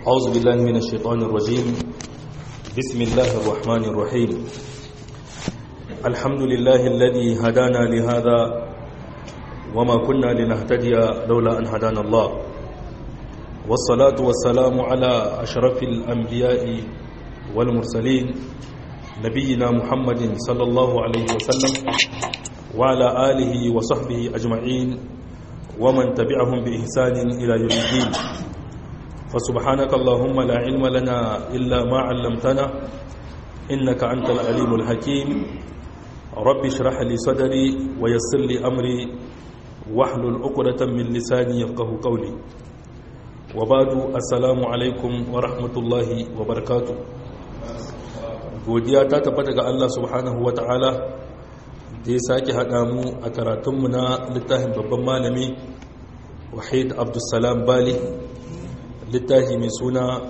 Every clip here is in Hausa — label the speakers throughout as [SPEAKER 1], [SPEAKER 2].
[SPEAKER 1] أعوذ بالله من الشيطان الرجيم بسم الله الرحمن الرحيم الحمد لله الذي هدانا لهذا وما كنا لنهتدي لولا أن هدانا الله والصلاة والسلام على أشرف الأنبياء والمرسلين نبينا محمد صلى الله عليه وسلم وعلى آله وصحبه أجمعين ومن تبعهم بإحسان إلى يوم الدين فسبحانك اللهم لا علم لنا إلا ما علمتنا إنك أنت العليم الحكيم رب اشرح لي صدري ويسر لي أمري واحلل عقدة من لساني يفقه قولي وبعد السلام عليكم ورحمة الله وبركاته godiya ta tabbata ga Allah subhanahu wata'ala da ya sake haɗa mu a karatunmu na littafin babban malami wahid abdulsalam bali littafi mai suna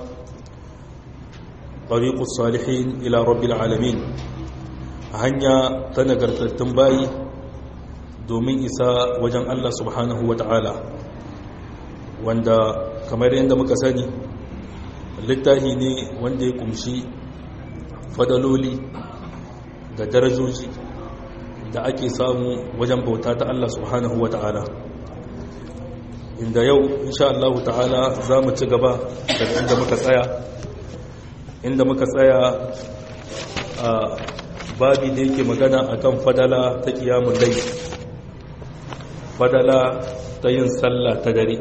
[SPEAKER 1] ɗariƙus salihin ila rabbil alamin hanya ta nagartattun bayi domin isa wajen Allah subhanahu wa ta'ala wanda kamar yadda muka sani littafi ne wanda ya kumshi fadaloli da darajoji da ake samu wajen bauta ta Allah subhanahu wa ta'ala inda yau insha Allah ta'ala za mu ci gaba daga inda muka tsaya inda muka tsaya a babi da yake magana akan fadala ta kiyamun lai fadala ta yin sallah ta dare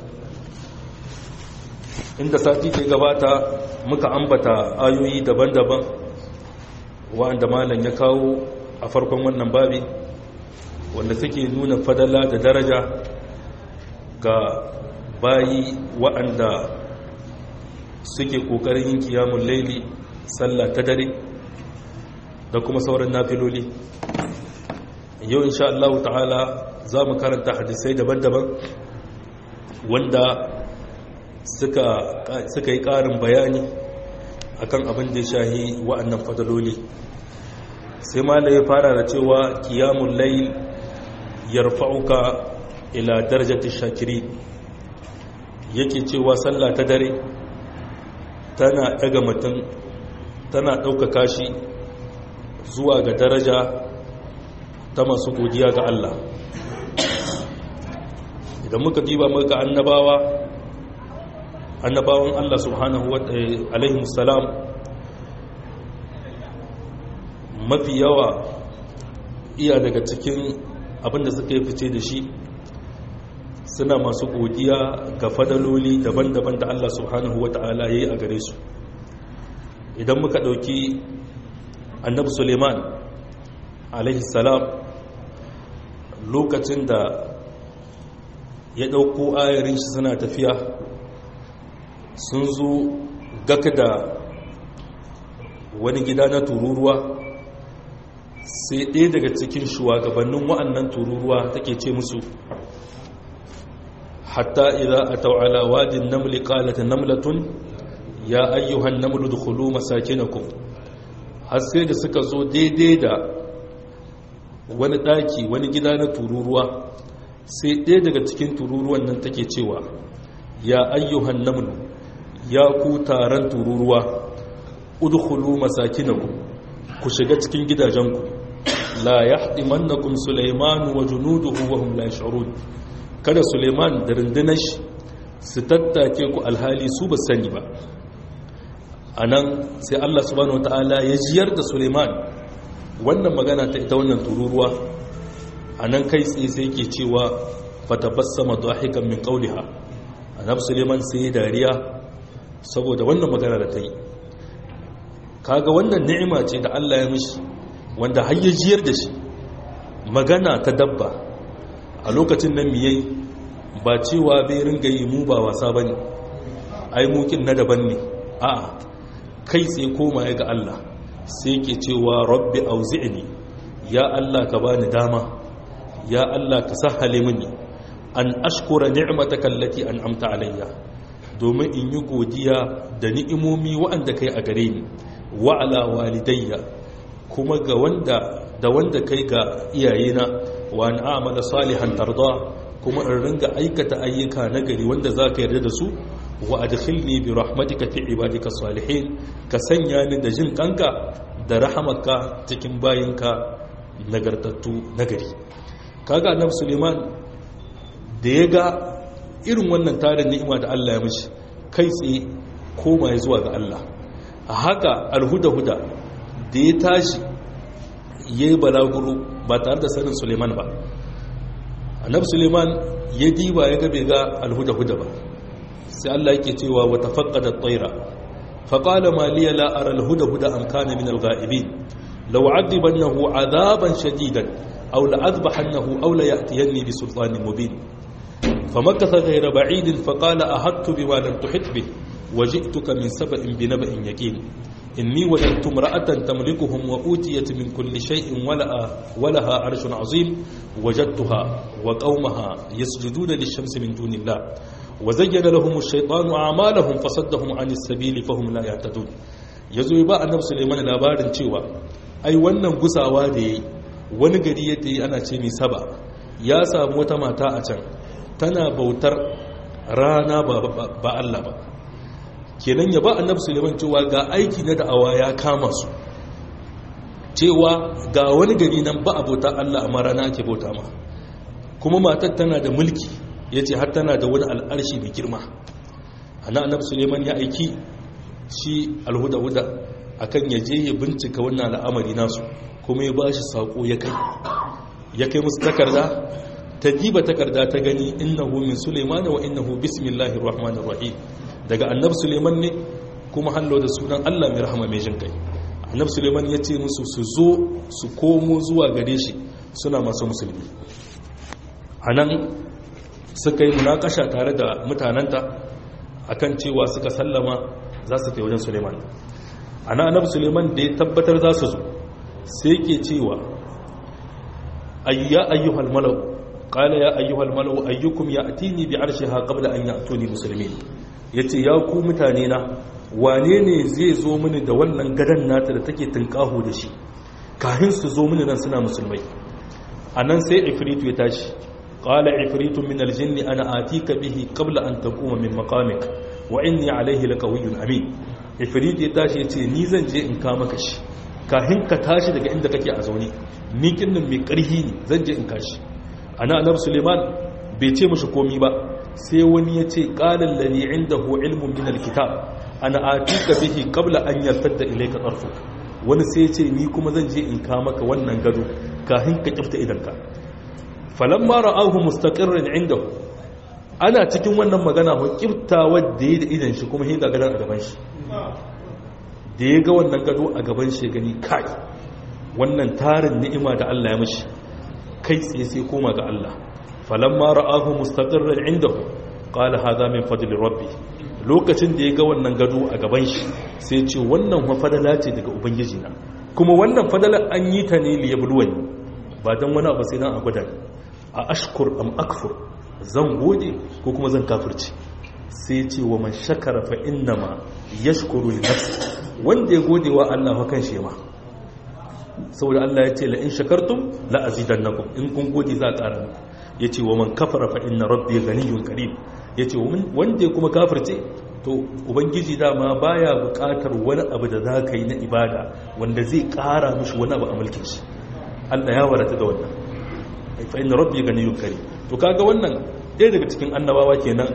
[SPEAKER 1] inda sati ke gabata muka ambata ayoyi daban-daban wa'anda malam ya kawo a farkon wannan babi wanda suke nuna fadala da daraja ga bayi wa'anda suke ƙoƙarin yin kiyamun laili sallah ta dare da kuma sauran nafiloli yau insha Allah ta'ala za mu karanta hadisai daban-daban wanda suka yi ƙarin bayani akan abin da ya shahi wa'annan fadaloli sai ma ya fara da cewa kiyamun laili yarfa'uka ila darajati shakiri yake cewa sallah ta dare tana daga mutum tana ɗaukaka shi zuwa ga daraja ta masu godiya ga Allah idan muka diba muka annabawa annabawan Allah subhanahu wa alaihi musallam mafi yawa iya daga cikin abinda suka yi fice da shi suna masu godiya ga fadaloli daban-daban da Allah subhanahu wa ta'ala ya yi a gare su idan muka ɗauki annabi suleiman salam lokacin da ya ɗauko ayarin shi suna tafiya sun zo gaka da wani gida na tururuwa sai ɗaya daga cikin shugabannin wa'annan tururuwa take ce musu hatta idza ataw ala wadin namli qalat namlatun ya ayyuhan namlu dukhulu masakinakum har sai da suka zo daidai da wani daki wani gida na tururuwa sai ɗaya daga cikin tururuwan nan take cewa ya ayyuhan namlu ya ku taron tururuwa udkhulu masakinakum ku shiga cikin gidajenku la yahdimannakum sulaiman wa junuduhu wa hum la yash'urun kada suleiman da rundunar shi su tattake ku alhali su ba sani ba a nan sai allah subhanahu wata'ala ya jiyar da suleiman wannan magana ta ita wannan tururuwa a nan kai tsaye sai ke cewa fatabassama dahikan min qawliha annabi suleiman sai ya dariya saboda wannan magana da ta yi kaga wannan ni'ima ce da allah ya mishi wanda har ya jiyar da shi magana ta dabba a lokacin nan miyai ba cewa bai ringa yi mu ba wasa bane ai mukin na daban ne a'a kai sai koma ya ga Allah sai ke cewa rabbi auzi'ni ya Allah ka bani dama ya Allah ka sahale mini an ashkura ni'mataka allati an'amta alayya domin in yi godiya da ni'imomi waɗanda kai a gare ni wa ala walidayya kuma ga wanda da wanda kai ga iyayena wa an a'mala salihan tarda kuma in ringa aikata ayyuka na gari wanda za ka yarda da su wa adkhilni bi rahmatika fi ibadika salihin ka sanya ni da jin kanka da rahamaka cikin bayinka nagartattu nagari kaga annabi Suleiman da ya ga irin wannan tarin ni'ima da Allah ya mishi kai tsaye koma ya zuwa ga Allah a haka alhuda-huda da ya tashi ya yi balaguro ba tare da sanin Suleiman ba annabi Suleiman ya diba ya gabe ga alhuda-huda ba sai Allah yake cewa wata faƙada tsaira faƙala maliya la'ar alhuda-huda an kana min al-ga'ibin lau adibannahu azaban shadidan aw la'azbahannahu aw la ya'tiyanni bi sultanin mubin فمكث غير بعيد فقال أهدت بما لم تحط به وجئتك من سبأ بنبأ يقين إني وجدت امرأة تملكهم وأوتيت من كل شيء ولها, ولها عرش عظيم وجدتها وقومها يسجدون للشمس من دون الله وزين لهم الشيطان أعمالهم فصدهم عن السبيل فهم لا يهتدون yazo ba annabi Sulaiman labarin cewa ai wannan gusawa da yayi wani gari yadda yi ana ce mai saba ya samu wata mata a can tana bautar rana ba Allah ba kenan ya ba annabi Suleiman cewa ga aiki na da'awa ya kama su cewa ga wani gari nan ba a bauta Allah amma rana ake bauta ma kuma matar tana da mulki yace har tana da wani al'arshi mai girma ana annabi Suleiman ya aiki shi alhuda-huda akan ya je ya bincika wannan al'amari nasu kuma ya bashi sako ya kai ya kai musu takarda ta diba takarda ta gani innahu min Suleiman wa innahu bismillahir rahmanir rahim daga annab Suleiman ne kuma hallo da sunan Allah mai rahama mai jin kai annab Suleiman ya ce musu su zo su komo zuwa gare shi suna masu musulmi anan suka yi munakasha tare da mutananta akan cewa suka sallama za su kai wajen Suleiman ana annab Suleiman da ya tabbatar za su zo sai ke cewa ayya ayyuhal malau قال يا أيها الملو أيكم يأتيني بعرشها قبل أن يأتوني مسلمين yace ya ku mutane na wane ne zai zo mini da wannan gadan nata da take tunkaho da shi kafin su zo mini nan suna musulmai anan sai ifritu ya tashi qala ifritu min aljinni ana atika bihi qabla an taquma min maqamik wa inni alayhi laqawiyyun amin ifritu ya tashi yace ni zan je in ka maka shi kafin ka tashi daga inda kake a zaune ni kinnin mai karhi ne zan je in kashi ana annabi suleiman bai ce mashi komi ba sai wani ya ce qalan ladhi indahu ilmun min alkitab ana atika bihi qabla an yartadda ilayka tarfuk wani sai ya ce ni kuma zan je in ka maka wannan gado kafin ka kifta idanka falamma ra'ahu mustaqirran indahu ana cikin wannan magana ko kifta wadda ya da idan shi kuma hin ga gadan a gaban shi da ya ga wannan gado a gaban shi gani kai wannan tarin ni'ima da Allah ya mishi kai tsaye sai koma ga Allah falamma ra'ahu mustaqirran indahu qala hadha min fadli rabbi lokacin da ya ga wannan gado a gaban shi sai ce wannan fadala ce daga ubangiji na kuma wannan fadala an yi ta ne li yabluwani ba dan wani abu sai dan a gwada a ashkur am akfur zan gode ko kuma zan kafirci sai ce wa man shakara fa innama yashkuru li nafsi wanda ya gode wa Allah fa kan shi ma saboda Allah ya ce la in shakartum la azidannakum in kun gode za a ƙara muku yace wa man kafara fa inna rabbi ghaniyyun karim yace wanda ya kuma kafirce to ubangiji dama baya buƙatar wani abu da zaka yi na ibada wanda zai ƙara mishi wani abu a mulkin shi Allah ya warata da wannan fa inna rabbi ghaniyyun karim to kaga wannan ɗaya daga cikin annabawa kenan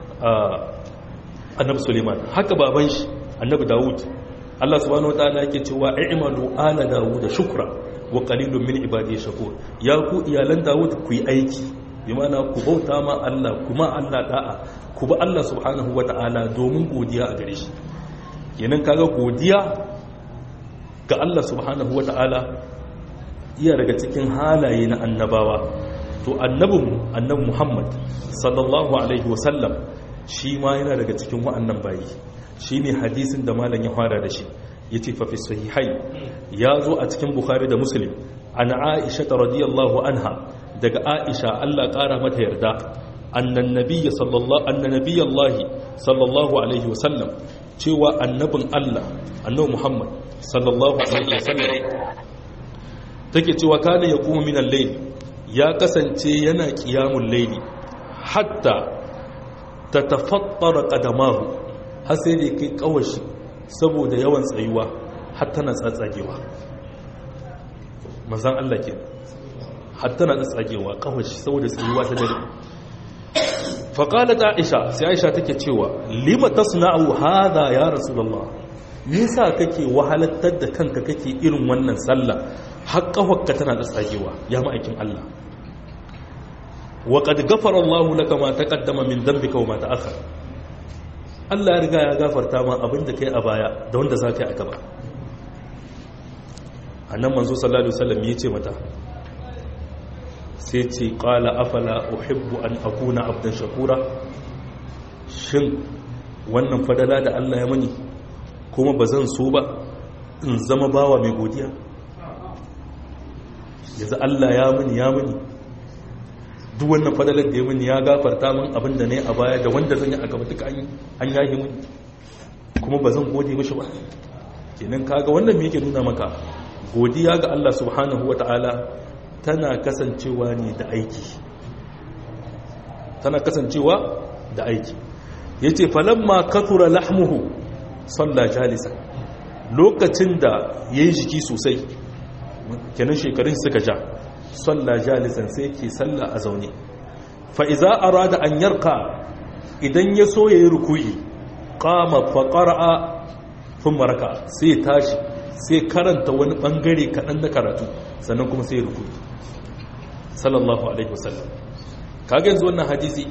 [SPEAKER 1] annabi Suleiman haka baban shi annabi Dawud Allah subhanahu wataala yake cewa i'malu ala Dawud shukra wa qalilun min ibadi shakur ya ku iyalan Dawud ku yi aiki bi ma'ana ku bauta ma Allah kuma Allah da'a ku bi Allah subhanahu wataala domin godiya a gare shi kenan kaga godiya ga Allah subhanahu wataala iya daga cikin halaye na annabawa to annabin annabi Muhammad sallallahu alaihi wasallam shi ma yana daga cikin wa'annan bayi shi ne hadisin da malam ya fara da shi ya ce fafi sahihai ya zo a cikin bukhari da muslim an aisha ta radiyallahu anha daga aisha allah ƙara mata yarda annan nabiyya sallallahu alaihi wasallam cewa annabin allah annabi muhammad sallallahu alaihi wasallam take cewa kana ya kuma minan laili ya kasance yana kiyamun laili hatta ta tafattara ƙadamahu har sai da kai kawashi saboda yawan tsayuwa har tana tsatsagewa manzan Allah ke har tana tsatsagewa kawashi saboda tsayuwa ta dare faƙalat aisha sai aisha take cewa lima tasna'u hadha ya rasulullah nisa kake wahalattar da kanka kake irin wannan sallah har kawakka tana tsatsagewa ya ma'aikin Allah wa qad ghafara Allah laka ma taqaddama min dhanbika wa ma ta'akhkhara Allah ya riga ya gafarta ma abin da kai a baya da wanda za ka yi a gaba a nan manzo sallallahu alaihi wasallam ya ce mata sai ce qala afala uhibbu an akuna abdan shakura shin wannan fadala da Allah ya mani kuma ba zan so ba in zama bawa mai godiya yanzu Allah ya mani ya mani duk wannan fadalar da ya mini ya gafarta min abin da ne a baya da wanda zan yi a gaba duka an yahi mini kuma ba zan gode mishi ba kenan kaga wannan me yake nuna maka godiya ga Allah subhanahu wata'ala tana kasancewa ne da aiki tana kasancewa da aiki yace falamma kathura lahmuhu salla jalisa lokacin da yayi jiki sosai kenan shekarun suka ja salla jalisan sai ke salla a zaune fa'iza a rada an yarka idan ya so ya yi rukuyi kama faƙara'a fin maraka sai tashi sai karanta wani ɓangare kaɗan na karatu sannan kuma sai rukuyi sallallahu alaihi wasallam kaga yanzu wannan hadisi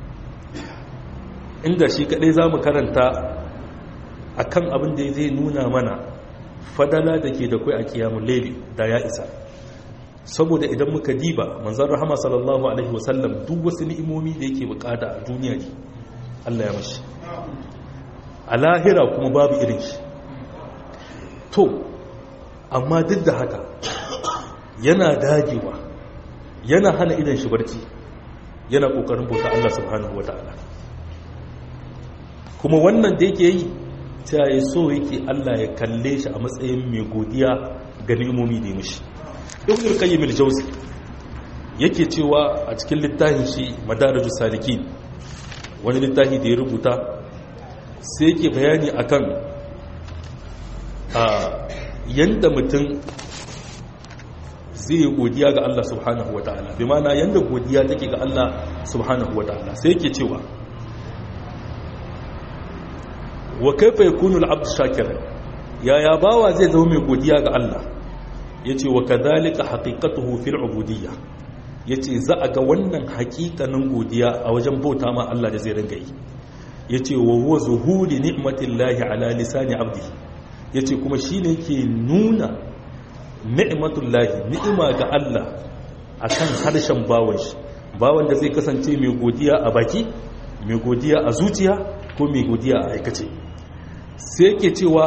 [SPEAKER 1] inda shi kaɗai za mu karanta a kan abin da zai nuna mana fadala da ke da kwai a kiyamun laili da ya isa saboda idan muka diba manzan rahama sallallahu alaihi wasallam duk wasu ni'imomi da yake bukata a duniya ne Allah ya mashi a lahira kuma babu irin shi to amma duk da haka yana dagewa yana hana idan shi barci yana kokarin bauta Allah subhanahu wata'ala kuma wannan da yake yi ta yi so yake Allah ya kalle shi a matsayin mai godiya ga ni'imomi da ya mishi ibn al-qayyim al-jawzi yake cewa a cikin littafin shi madarijus salikin wani littafi da ya rubuta sai yake bayani akan a yanda mutum zai godiya ga Allah subhanahu wataala bi ma'ana yanda godiya take ga Allah subhanahu wataala sai yake cewa wa kaifa yakunu al-abd shakiran yaya bawa zai zama mai godiya ga Allah ya ce wa kadhalika haqiqatuhu fil ubudiyya ya ce za a ga wannan haƙiƙanin godiya a wajen bauta ma Allah da zai ringa yi ya ce wa huwa zuhuri ni'matillahi ala lisani abdi ya ce kuma shi ne ke nuna ni'matullahi ni'ima ga Allah a kan harshen bawan shi bawan da zai kasance mai godiya a baki mai godiya a zuciya ko mai godiya a aikace sai ke cewa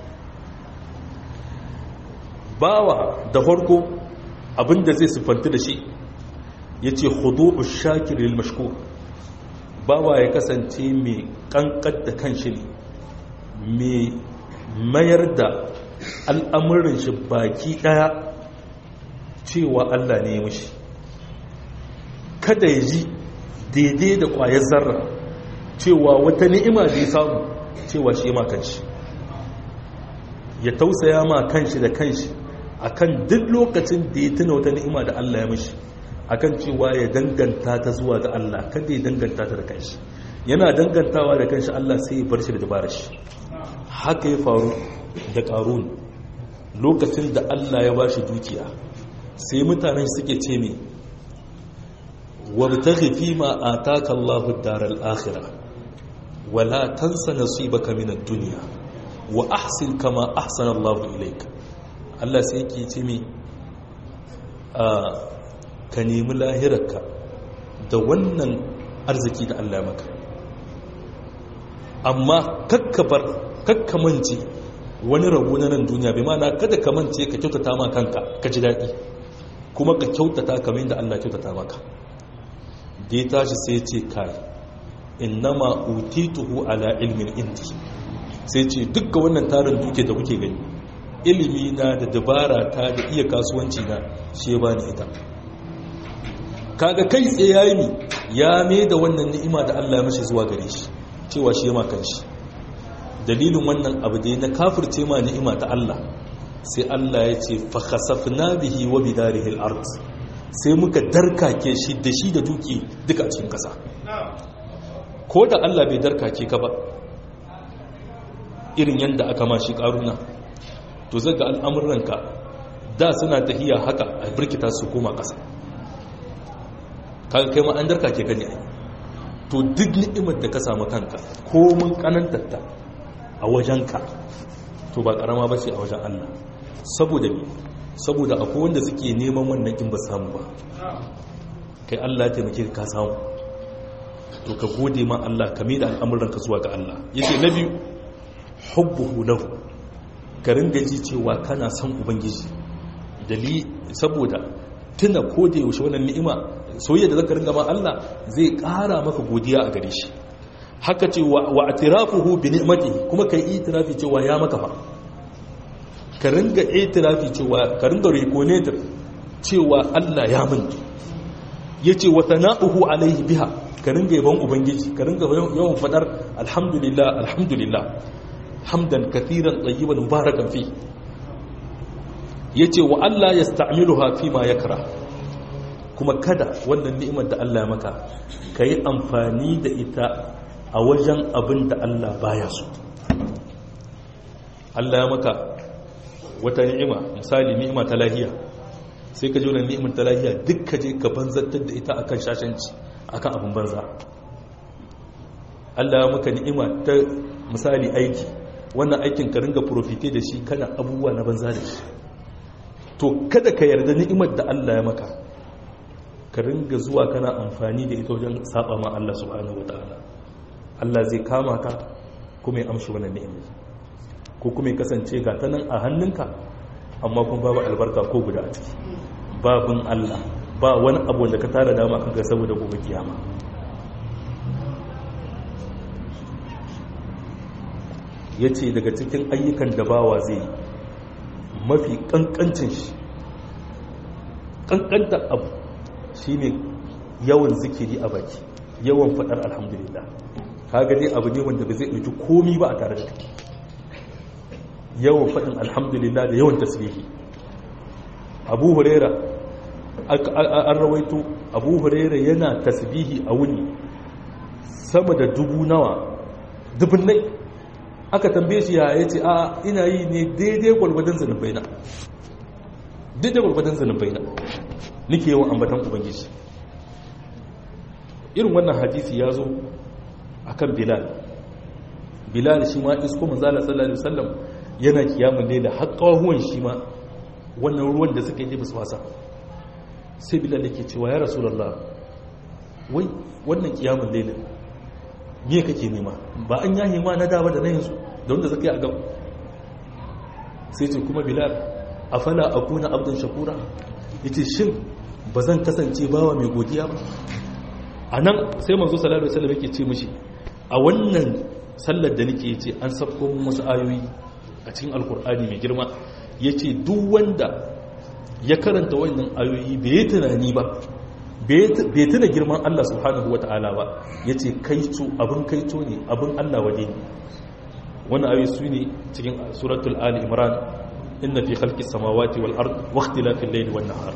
[SPEAKER 1] bawa da farko abinda zai siffanta da shi ya ce hudu shakirin mashko bawa ya kasance mai kankar da kanshi ne mai mayar da al'amurin shi baki daya cewa Allah ne ya mashi kada ya ji daidai da kwayar zarra cewa wata ni'ima da ya samu cewa shi ma kanshi ya tausaya ma kanshi da kanshi akan duk lokacin da ya tuna wata ni'ima da Allah ya mishi akan cewa ya danganta ta zuwa ga Allah kada ya danganta ta da kanshi yana dangantawa da kanshi Allah sai ya bar shi da dabarar shi haka ya faru da qarun lokacin da Allah ya bashi dukiya sai mutanen suke ce me wabtaghi fima ataka Allahu ad-daral akhirah wala tansa nasibaka min ad-dunya wa ahsin kama ahsana Allahu ilayka Allah sai yake ce mi ka nemi lahirarka da wannan arziki da Allah maka amma kakkabar kakkamance wani rabu na nan duniya bai mana kada ka mance ka kyautata ma kanka ka ji daɗi kuma ka kyautata kamar yadda Allah kyautata maka da ya tashi sai ce kai innama utituhu ala ilmin indi sai ce dukkan wannan tarin duke da kuke gani ilimi na da dabara ta da iya kasuwanci na shi ya bani ita kaga kai tsaye yayi mi ya mai da wannan ni'ima da Allah ya mashi zuwa gare shi cewa shi ya makan shi dalilin wannan abu da na kafirce ma ni'ima ta Allah sai Allah ya ce fa khasafna bihi wa bidarihi al-ard sai muka darkake shi da shi da duki duka a cikin kasa ko da Allah bai darkake ka ba irin yanda aka ma shi karuna to zaga al'amuranka da suna tahiya haka a birkita su koma kasa kaga kai ma an darkake ka ne to duk ni'imar da ka samu kanka ko mun kanantatta a wajenka to ba karama ba ce a wajen Allah saboda me saboda akwai wanda suke neman wannan in ba samu ba kai Allah taimake ka samu to ka gode ma Allah ka mai da al'amuranka zuwa ga Allah yace na biyu hubbuhu lahu ka ringa ji cewa kana son ubangiji dali saboda tuna ko da yaushe wannan ni'ima soyayya da zaka ringa ma Allah zai ƙara maka godiya a gare shi haka ce wa atirafuhu bi ni'matihi kuma kai itirafi cewa ya maka fa ka ringa itirafi cewa ka ringa reconnect cewa Allah ya min yace wa sana'uhu alaihi biha ka ringa yaban ubangiji ka ringa yawan fadar alhamdulillah alhamdulillah hamdan kathiran tayyiban mubarakan fi yace wa Allah yasta'miluha fi ma yakra kuma kada wannan ni'imar da Allah ya maka kai amfani da ita a wajen abin da Allah baya so Allah ya maka wata ni'ima misali ni'ima ta lahiya sai ka ji wannan ni'imar ta lahiya duk ka je ka banzantar da ita akan shashanci akan abin banza Allah ya maka ni'ima ta misali aiki wannan aikin ka ringa profite da shi kana abubuwa na banza da shi to kada ka yarda ni'imar da Allah ya maka ka ringa zuwa kana amfani da ita wajen saba ma Allah subhanahu wataala Allah zai kama ka kuma ya amshi wannan ni'imar ko kuma ya kasance ga ta nan a hannunka amma kuma babu albarka ko guda a ciki babin Allah ba wani abu da ka tara dama kanka saboda gobe kiyama ya ce daga cikin ayyukan da bawa zai yi mafi kankancin shi kankanta abu shi ne yawan zikiri a baki yawan faɗar alhamdulillah kaga dai abu ne wanda ba zai ɗauki komi ba a tare da take yawan faɗin alhamdulillah da yawan tasbihi abu huraira an rawaito abu huraira yana tasbihi a wuni sama da dubu nawa dubun nai aka tambaye shi ya yace a ina yi ne daidai gwalgwadon zanubai na daidai gwalgwadon zanubai na nike yawan ambatan ubangiji irin wannan hadisi ya zo akan bilal bilal shi ma isko manzala sallallahu alaihi wasallam yana kiyamun laila har kawahuwan shi ma wannan ruwan da suka yi basu wasa sai bilal yake cewa ya rasulullah wai wannan kiyamun laila me kake nema ba an yahi ma na dawa da na yanzu da wanda suka yi a gaba sai ce kuma bilal afala akuna abdan shakura yace shin ba zan kasance bawa mai godiya ba a nan sai manzo sallallahu alaihi wasallam yake ce mishi a wannan sallar da nake yace an safko wasu ayoyi a cikin alkur'ani mai girma yace duk wanda ya karanta wannan ayoyi bai tunani ba bai tuna girman Allah subhanahu wata'ala ba yace kaito abin kaito ne abin Allah waje ne wannan ayoyi su ne cikin suratul ali imran inna fi khalqis samawati wal ard wa ikhtilafil layli wan nahar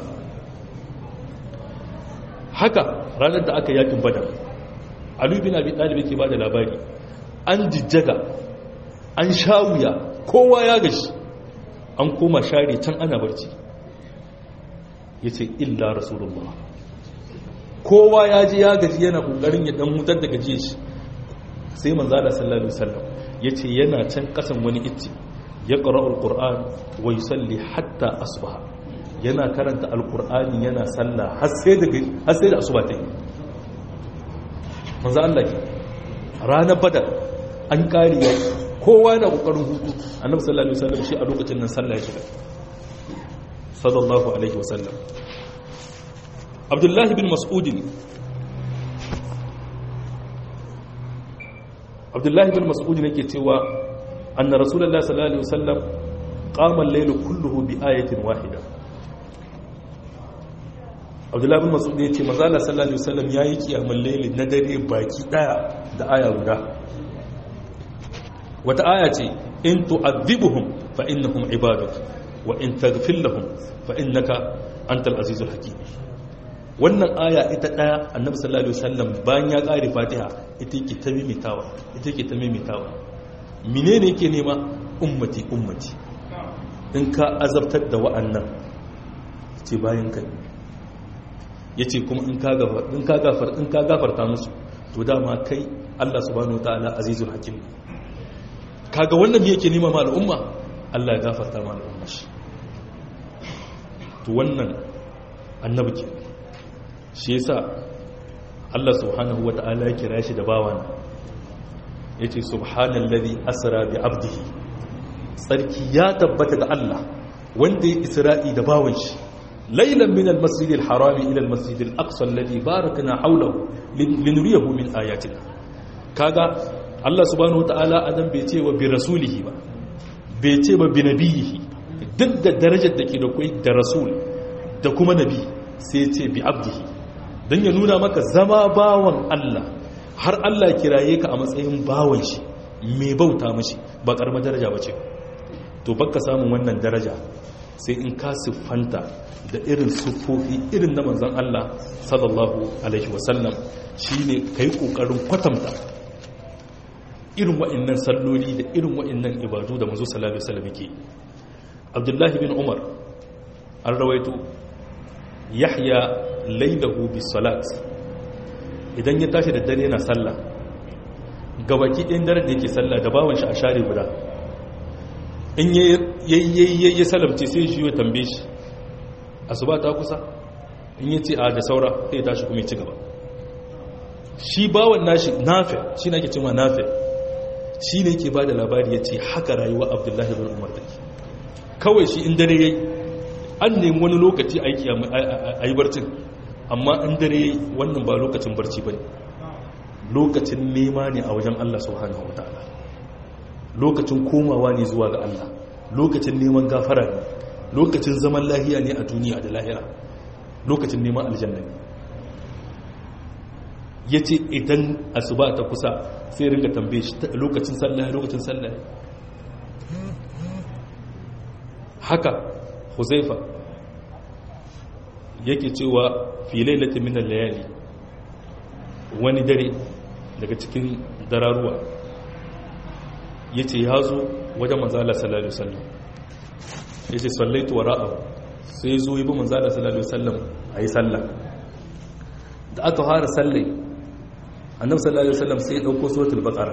[SPEAKER 1] haka ranar da aka yakin badar alu bin abi talib yake bada labari an jijjaga an shawuya kowa ya gashi an koma share can ana barci yace illa rasulullah kowa ya ji ya gaji yana kokarin ya dan hutar da gaje shi sai manzo Allah sallallahu alaihi wasallam yace yana can kasan wani itti ya qara'ul qur'an wa yusalli hatta asbaha yana karanta alkur'ani yana sallah har sai da asuba ta yi manzo Allah ke ranar badar an kariya kowa yana kokarin hutu annabi sallallahu alaihi wasallam shi a lokacin nan sallah ya shiga sallallahu alaihi wasallam abdullahi bin mas'ud abdullahi bin mas'ud yake cewa anna rasulullahi sallallahu alaihi wasallam qama al-layl kulluhu bi ayatin wahida abdullahi bin masud ya ce mazala sallallahu alaihi wasallam yayi kiyamul layli na dare baki daya da aya guda wata aya ce in tu'adhibuhum fa innahum ibaduk wa in taghfir lahum fa innaka antal azizul hakim wannan aya ita daya annabi sallallahu alaihi wasallam bayan ya kare fatiha ita yake ta mimitawa ita yake ta mimitawa menene yake nema ummati ummati in ka azabtar da wa'annan ce bayan kai yace kuma in ka gafar in ka gafar in ka gafarta musu to dama kai Allah subhanahu wataala azizul hakim kaga wannan me yake nema ma al'umma Allah ya gafarta ma al'umma shi to wannan annabi ke shi yasa Allah subhanahu wata'ala ya kira shi da bawana yace subhanallazi asra bi abdihi sarki ya tabbata ga Allah wanda ya isra'i da bawan shi laylan min al-masjid al-haram ila al-masjid al-aqsa alladhi barakna hawlahu linuriyahu min ayatina kaga Allah subhanahu wata'ala adam bai ce wa bi rasulihi ba bai ce ba bi nabiyihi duk da darajar da ke da kai da rasul da kuma nabi sai ce bi abdihi don ya nuna maka zama bawan Allah har Allah kiraye ka a matsayin bawan shi mai bauta mashi ba karamar daraja ba ce to baka samun wannan daraja sai in ka siffanta da irin siffofi irin na manzan Allah sallallahu alaihi wasallam shine kai kokarin kwatanta irin wa'annan salloli da irin wa'annan ibadu da manzo sallallahu alaihi wasallam yake Abdullahi bin Umar an rawaito Yahya lailahu bis salat idan ya tashi da dare yana sallah gabaki ɗin dare da yake sallah da bawan shi a share guda in yayi ya salamce sai shi ya tambaye shi asuba ta kusa in ya ce a da saura sai ya tashi kuma ya ci gaba shi bawan nashi nafi shi na ke cima nafi shi ne ke ba da labari ya ce haka rayuwa abdullahi bin umar da kawai shi in dare yayi an nemi wani lokaci aiki a yi barcin amma in dare wannan ba lokacin barci ba ne lokacin nema ne a wajen Allah subhanahu wa ta'ala lokacin komawa ne zuwa ga Allah lokacin neman gafara ne lokacin zaman lahiya ne a duniya da lahira lokacin neman aljanna ne ya ce idan asuba ta kusa sai ringa tambaye shi lokacin sallah lokacin sallah haka huzaifa yake cewa filai latin minan layali wani dare daga cikin dararuwa ya ce ya zo wajen manzala sallallahu sallam ya ce sallaitu wa ra'ahu sai zo yi bi manzala sallallahu sallam a yi sallah da aka fara sallai annabi sallallahu sallam sai ya ɗauko sotul bakara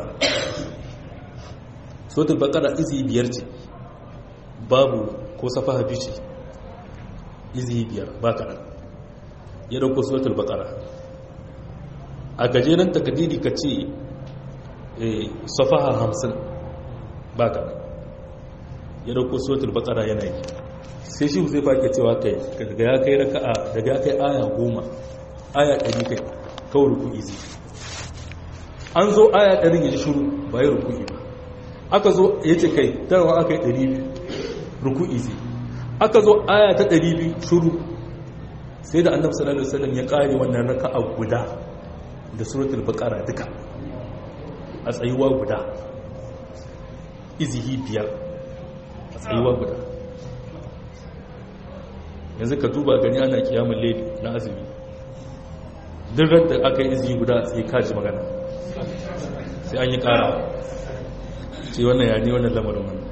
[SPEAKER 1] sotul bakara izi biyar ce babu ko safa hafi ce izi biyar ba kaɗan ya ɗauko sotul bakara a gajeren takadiri ka ce safaha hamsin ba ka ya dauko sotul bakara yanayi sai shi zai fake cewa kai daga ya kai raka'a daga ya kai aya goma aya ɗari kai kawai ruku izi an zo aya ɗari ya ji shuru ba ya ruku ba aka zo ya ce kai tarwa aka yi ɗari biyu ruku izi aka zo aya ta ɗari biyu shuru sai da annabi sallallahu alaihi wasallam ya ƙare wannan raka'a guda da suratul baqara duka a tsayuwa guda izihi biyar a tsayuwa guda yanzu ka duba gani ana kiyamun laifi na azumi duk da aka yi izihi guda sai kaji magana sai an yi kara ce wannan yani wannan lamarin wannan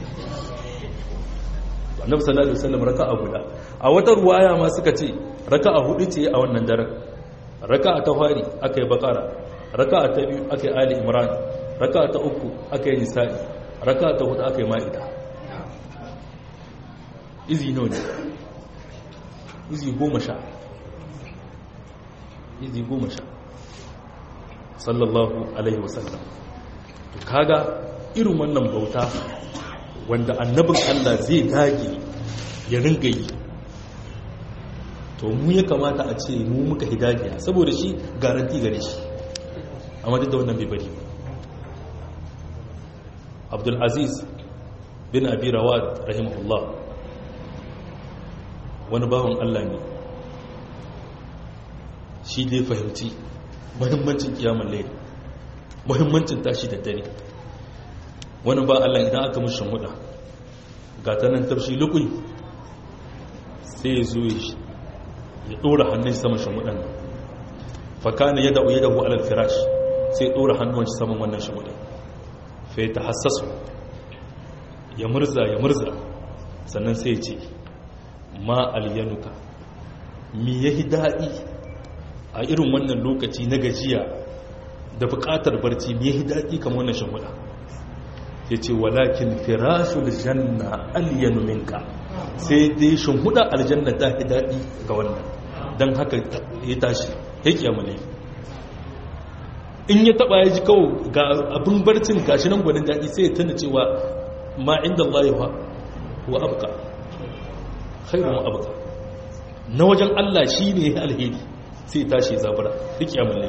[SPEAKER 1] annabi sallallahu alaihi wasallam raka'a guda a wata ruwaya ma suka ce raka'a hudu ce a wannan daren raka'a ta fari aka yi bakara raka'a ta biyu aka yi ali imran raka'a ta uku aka yi nisa'i raka'a ta hudu aka yi ma'ida izi nawa ne izi goma sha izi goma sha sallallahu alaihi wasallam to kaga irin wannan bauta wanda annabin Allah zai dage ya ringa yi to mu ya kamata a ce mu muka hidajiya saboda shi garanti gare shi amma duk da wannan bai bari abdulaziz bin abi rawad rahimahullah wani bawan allah ne shi dai fahimci muhimmancin kiyamun laili muhimmancin tashi da dare wani ba Allah idan aka mushin huda ga ta nan tafshi lukui sai ya zo ya dora hannun saman shamudan fakana ya da'u ya da'u alal firash sai ya dora hannun shi saman wannan shamudan fai ta hassasu ya murza ya murza sannan sai ya ce ma alyanuka mi yahi daɗi a irin wannan lokaci na gajiya da buƙatar barci mi yahi daɗi kamar wannan shamuda ya ce walakin firashul janna alyanu minka sai dai shimhuda aljanna ta fi daɗi ga wannan don haka ya tashi ya kiyamale in ya taɓa ya ji kawo ga abin barcin gashi nan gwanin daɗi sai ya tana cewa ma inda Allah wa abuka khairun abuka na wajen Allah shi ne alheri sai ya tashi zabura ya kiyamale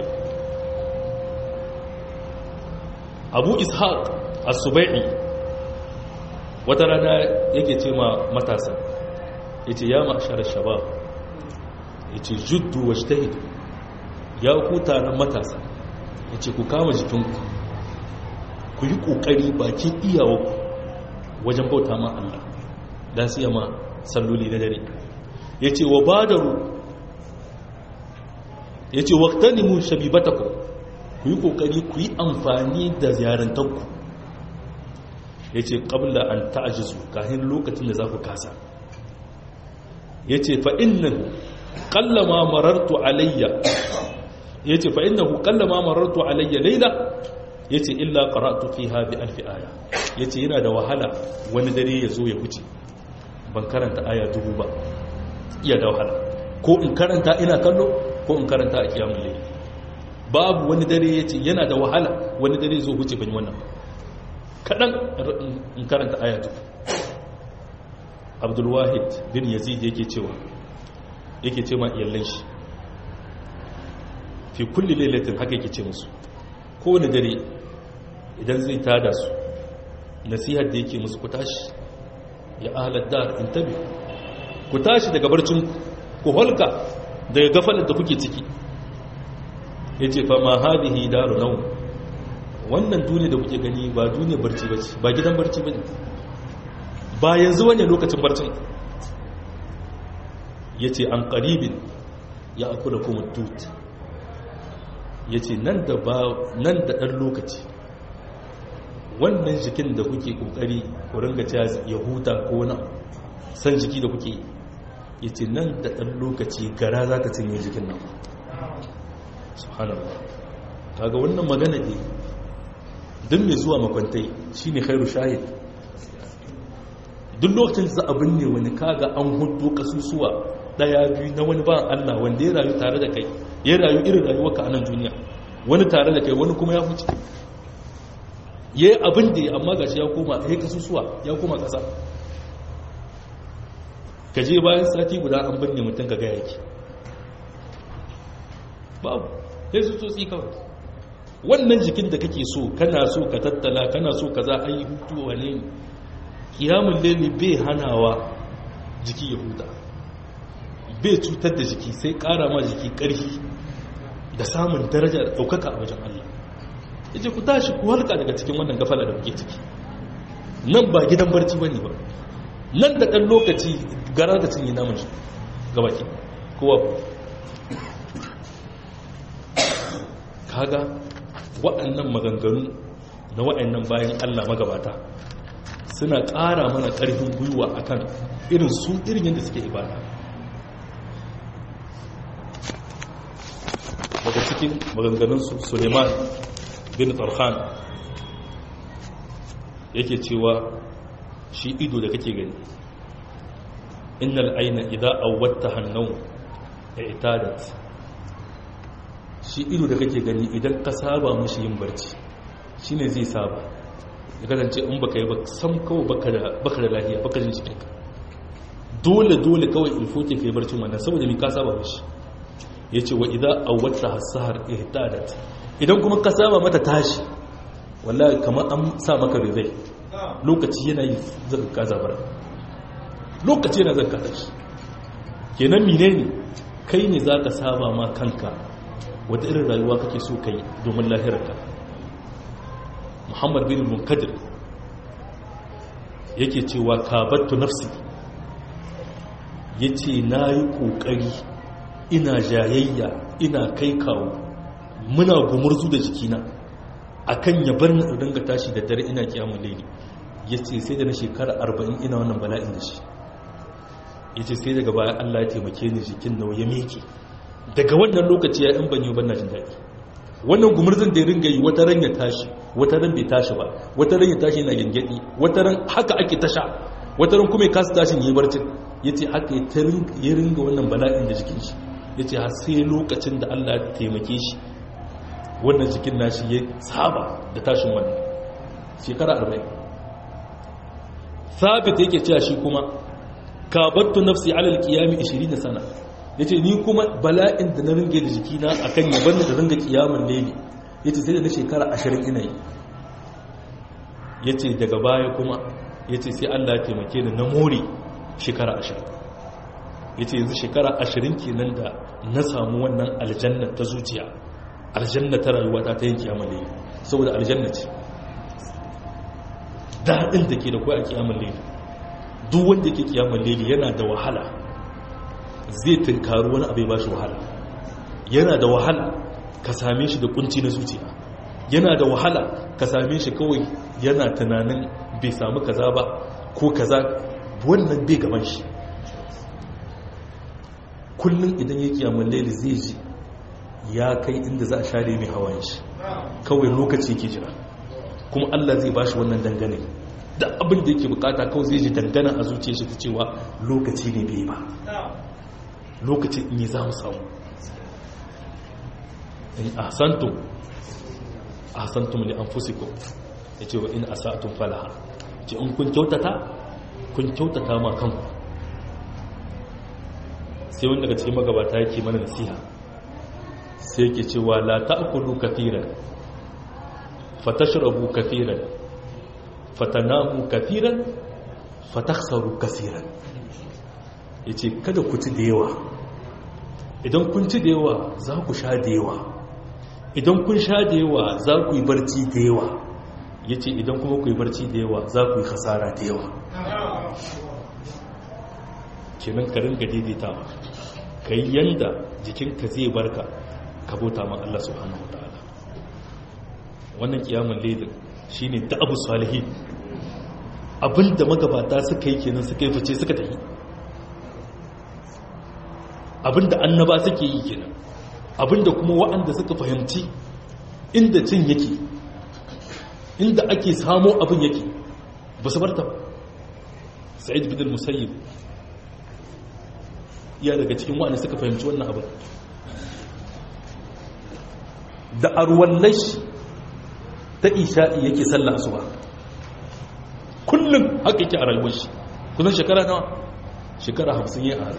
[SPEAKER 1] abu ishaq as-subai'i wata rana yake ce ma matasa yace ya ma'ashar shabab yace juddu wajtahidu ya ku taron matasa yace ku kama jikinku ku yi kokari bakin iyawarku wajen bauta ma Allah dan siya ma salloli na dare yace wa badaru yace waqtanimu shabibatakum ku yi kokari ku yi amfani da ziyarantarku ya ce ƙabla an ta'ajizu kahin lokacin da za ku kasa ya ce fa'innan ƙallama marartu alayya ya ce fa'innan ƙallama marartu alayya laila ya ce illa ƙaratu fi haɗi alfi aya ya ce yana da wahala wani dare ya zo ya wuce ban karanta aya dubu ba iya da wahala ko in karanta ina kallo ko in karanta a kiyamun laili babu wani dare ya ce yana da wahala wani dare zo wuce ban yi wannan ba kaɗan in karanta ayatu abdulwahid bin yazid yake cewa yake ce ma iyallan shi fi kulli lailatin haka yake ce musu kowane dare idan zai tada su nasihar da yake musu ku tashi ya ahalar dar in tabi ku tashi daga barcin ku holka daga gafalar da kuke ciki ya ce fa ma hadihi daru nau wannan duniya da kuke gani ba duniya barci ba ba gidan barci ba ba yanzu wani lokacin barcin ya ce an ƙaribin ya akula kuma dut ya ce nan da ɗan lokaci wannan jikin da kuke ƙoƙari ku ringa ta ya huta ko na san jiki da kuke ya ce nan da ɗan lokaci gara za ta cinye jikin nan subhanallah kaga wannan magana ne duk mai zuwa makwantai shi ne khairu shahid duk lokacin za a binne wani kaga an hudu kasusuwa daya biyu na wani ba Allah wanda ya rayu tare da kai ya rayu irin rayuwarka a nan duniya wani tare da kai wani kuma ya huce ya yi abin da ya amma gashi ya koma ya kasusuwa ya koma kasa ka je bayan sati guda an binne mutum ka gaya ki babu sai su tsotsi kawai wannan jikin da kake so kana so ka tattala kana so ka za a yi hutu wane kiyamun lele bai hanawa jiki ya huta bai cutar da jiki sai kara ma jiki karfi da samun daraja da ɗaukaka a wajen Allah ya ce ku tashi ku halka daga cikin wannan gafala da kuke ciki nan ba gidan barci ba ne ba nan da ɗan lokaci gara da cinye namun shi gabaki kowa kaga waɗannan maganganu na waɗannan bayan Allah magabata suna ƙara mana ƙarfin gwiwa akan irin su irin yadda suke ibada daga cikin maganganunsu suleiman bin tarhan yake cewa shi ido da kake gani innal aina idza awwatta hannau itadat shi ido da kake gani idan ka saba mashi yin barci shine zai saba ya kasance in baka yi ba sam kawai baka da lahiya baka jin cikinka dole dole kawai ilfoke ka yi barcin wannan saboda mai ka saba mashi ya ce wa idan awwata hasahar ihtadat idan kuma ka saba mata tashi wallahi kamar an sa maka rizai lokaci yana yi zaka ka zabar lokaci yana zaka tashi kenan menene kai ne zaka saba ma kanka wata irin rayuwa kake so kai domin lahirarka muhammad bin munkadir yake cewa kabattu nafsi ya ce na yi ƙoƙari ina jayayya ina kai kawo muna gumurzu da jikina akan ya bar na dinga tashi da dare ina kiyamun laili ya ce sai da na shekara arba'in ina wannan bala'in da shi ya ce sai daga baya allah ya taimake ni jikin nau ya meke daga wannan lokaci ya yan banyo ban na jin daɗi wannan gumurzun da ya ringa yi wata ran ya tashi wata ran bai tashi ba wata ran ya tashi yana gingedi wata ran haka ake tasha wata ran kuma ya kasa tashin yi barcin ya ce haka ya ringa wannan bala'in da jikin shi ya ce har sai lokacin da allah ya taimake shi wannan jikin nashi ya saba da tashin wannan shekara arba'in sabit yake cewa shi kuma kabattu nafsi alal qiyami 20 sana yace ni kuma bala'in da na ringe da jikina akan yaban da ringa kiyamun leli yace sai da na shekara 20 ina yi yace daga baya kuma yace sai Allah ya taimake ni na more shekara 20 yace yanzu shekara 20 kenan da na samu wannan aljanna ta zuciya aljanna ta rayuwa ta ta yin kiyamun leli saboda aljanna ce daɗin da ke da kuwa a kiyamun leli duk wanda ke kiyamun leli yana da wahala zai tunkaru wani abai ba shi wahala yana da wahala ka same shi da kunci na zuciya yana da wahala ka same shi kawai yana tunanin bai samu kaza ba ko kaza wannan bai gaban shi kullum idan ya kiyamun leli zai ji ya kai inda za a share mai hawan shi kawai lokaci ke jira kuma Allah zai bashi wannan dangane da abin da yake bukata kawai zai ji dangana a zuciya shi ta cewa lokaci ne bai ba lokaci in yi za mu samu in ahsantum ahsantum li anfusikum yace wa in asatum falaha ce in kun kyautata kun kyautata ma kanku sai wanda daga cikin magabata yake mana nasiha sai yake cewa la ta'kulu kathiran fatashrabu kathiran fatanamu kathiran fatakhsaru kathiran yace kada ku ci da yawa idan kun ci da yawa za ku sha da yawa idan kun sha da yawa za ku yi barci da yawa yace idan kuma ku yi barci da yawa za ku yi khasara da yawa kenan ka ringa daidaitawa kai yanda jikinka zai barka ka bauta ma Allah subhanahu wataala wannan kiyamun laidin shine ta abu salihi abinda magabata suka yi kenan suka yi fice suka tafi abinda annaba suke yi kenan abinda kuma wa'anda suka fahimci inda cin yake inda ake samo abin yake ba su barta sa'id bin musayyib ya daga cikin wa'anda suka fahimci wannan abin da arwallashi ta isha'i yake sallah asuba kullum haka yake a rayuwar shi kusan shekara nawa shekara hamsin ya a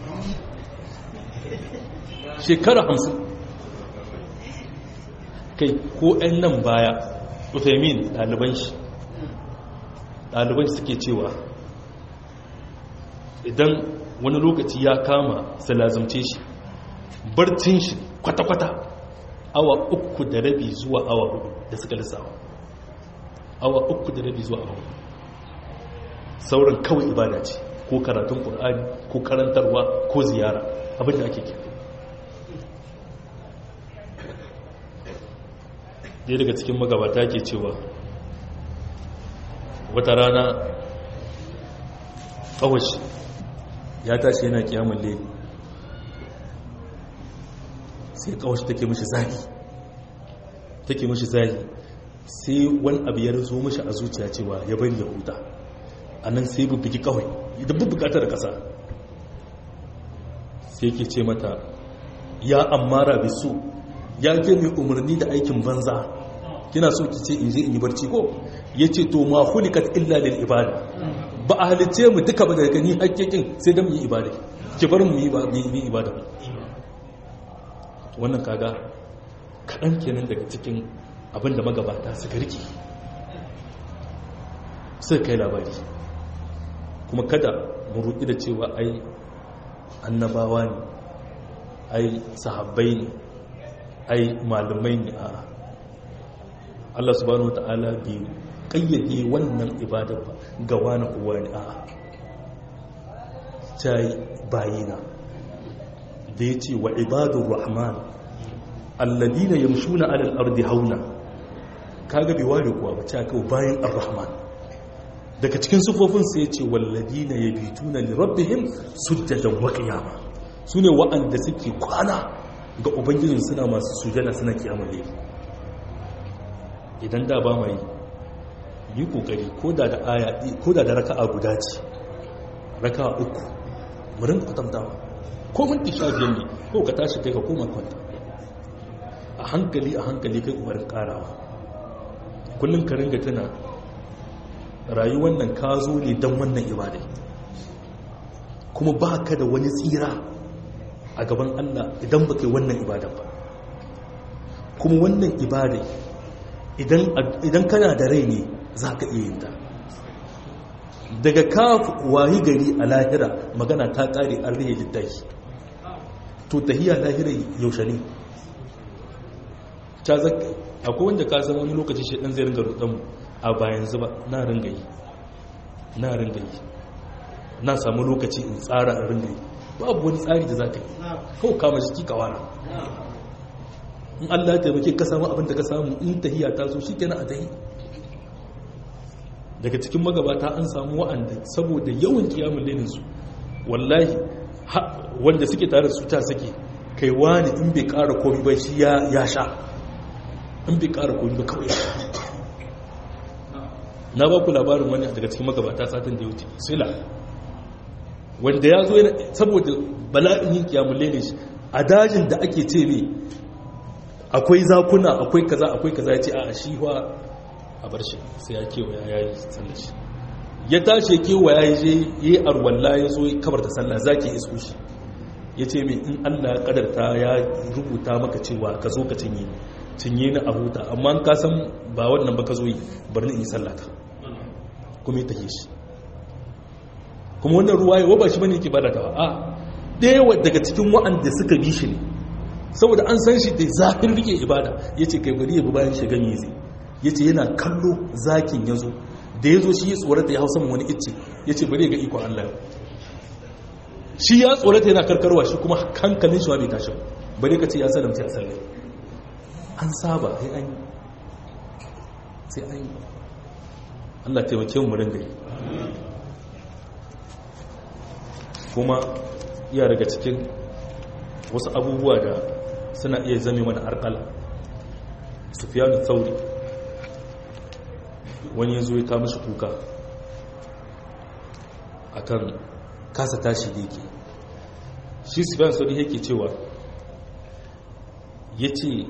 [SPEAKER 1] shekara hamsin kai ko 'yan nan baya ufemin ɗaliban shi ɗaliban shi suke cewa idan wani lokaci ya kama salazumce shi barcin shi kwata-kwata awa uku da rabi zuwa awa hudu da suka lissawa awa uku da rabi zuwa awa hudu sauran kawai ibada ce ko karatun ƙur'ani ko karantarwa ko ziyara abinda ake kira ɗaya daga cikin magabata ke cewa wata rana ƙawashi ya tashi yana kiyamun leli sai ƙawashi take mashi zagi take mashi zagi sai wani abu ya rizo mashi a zuciya cewa ya bari ya huta a nan sai bubbuki kawai idan bubbukata da ƙasa sai ke ce mata ya ammara bisu ya ke mai umarni da aikin banza kina so ki ce in je in yi barci ko ya ce to ma hulikat illa lil ibada ba a halice mu duka ba daga ni hakkikin sai dan mu yi ibada ki bar mu yi ibada wannan kaga kaɗan kenan daga cikin abin da magabata suka rike suka kai labari kuma kada mu ruɗi da cewa ai annabawa ne ai sahabbai ne ai malamai ne a Allah subhanahu wata'ala bai kayyade wannan ibada ba ga wani kowa ne a ta yi bayina da ya ce wa ibadun rahman alladina yamshuna alal ardi hauna kaga bai ware kuwa ba ta kawo bayan ar-rahman daga cikin sufofin sai ya ce walladina yabituna li rabbihim sujjadan wa qiyama sune wa'anda suke kwana ga ubangijin suna masu sujada suna kiyamar laifi idan da ba mai yi kokari ko da da aya ko da da raka'a guda ce raka'a uku mu rinka kwatantawa ko minti sha biyar ne ko ka tashi kai ka koma kwanta a hankali a hankali kai kokarin karawa kullum ka ringa tana rayuwar nan ka zo ne don wannan ibadai kuma ba ka da wani tsira a gaban Allah idan ba kai wannan ibadan ba kuma wannan ibadai idan kana da rai ne za ka iya yin ta daga ka wayi gari a lahira magana ta kare an rihe littafi to tahiya lahira yaushe ne ta zaka akwai wanda ka san wani lokaci shi dan zai ringa rudan a bayan zuba na ringa yi na ringa yi na samu lokaci in tsara a ringa yi babu wani tsari da za ka yi kawai kama jiki kawara in Allah ya taimake ka samu abin da ka samu in tahiya ta zo shi kenan a tahi daga cikin magabata an samu wa'anda saboda yawan kiyamun leninsu wallahi wanda suke tare da su ta suke kai wani in bai kara komi ba shi ya sha in bai kara komi ba kawai na ba ku labarin wani daga cikin magabata satin da ya wuce sila wanda ya zo saboda bala'in yin kiyamun lenin shi a dajin da ake ce ne akwai zakuna akwai kaza akwai kaza ya ce a shi wa a bar shi sai ya kewaya ya yi sallar shi ya tashi kewaya ya je ya yi arwalla ya zo kabar da sallah za ki isko shi ya ce mai in allah ya kadarta ya rubuta maka cewa ka zo ka cinye cinye ni a huta amma ka san ba wannan ba ka zo yi bar ni in yi sallata kuma ya tahe shi kuma wannan ruwa ya ba shi bane yake bada ta a ɗaya daga cikin wa'anda suka bi shi ne saboda an san shi da zafin rike ibada ya ce kai bari ya bi bayan shiga me zai ya ce yana kallo zakin ya zo da ya zo shi ya tsorata ya hau saman wani icce ya ce bari ga ikon Allah yau shi ya tsorata yana karkarwa shi kuma hankalin shi ma bai tashi bari ka ce ya salamta ya sallai an saba sai an yi sai an yi Allah taimake mu ringa yi kuma iya daga cikin wasu abubuwa da suna iya zame mana arkala sufiyanu tsauri wani ya zo ya kama shi kuka akan kasa tashi da yake shi sufiyanu tsauri yake cewa ya ce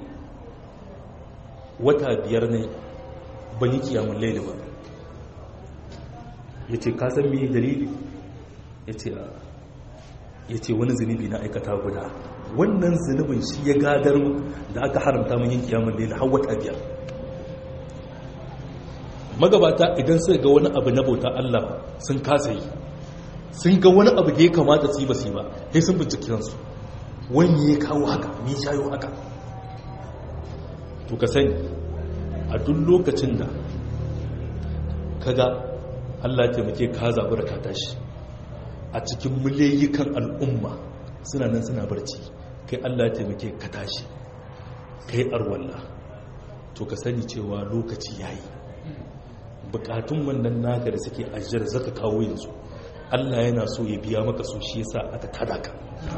[SPEAKER 1] wata biyar ne ban yi kiyamun laili ba ya ce kasan mai dalili ya ce ya ce wani zunubi na aikata guda wannan zunubin shi ya gadar da aka haramta mun yin kiyamun laili har wata biyar magabata idan suka ga wani abu na bauta Allah sun kasa yi sun ga wani abu da ya kamata su yi ba su yi ba sai sun bincike kansu wani ya kawo haka ni shayo haka to ka sani a duk lokacin da kaga Allah ya taimake ka zaɓi da ka tashi a cikin miliyikan al'umma suna nan suna barci kai Allah ya taimake ka tashi kai arwalla to ka sani cewa lokaci yayi bukatun wannan naka da suke ajiyar zaka kawo yanzu Allah yana so ya biya maka so shi yasa aka tada ka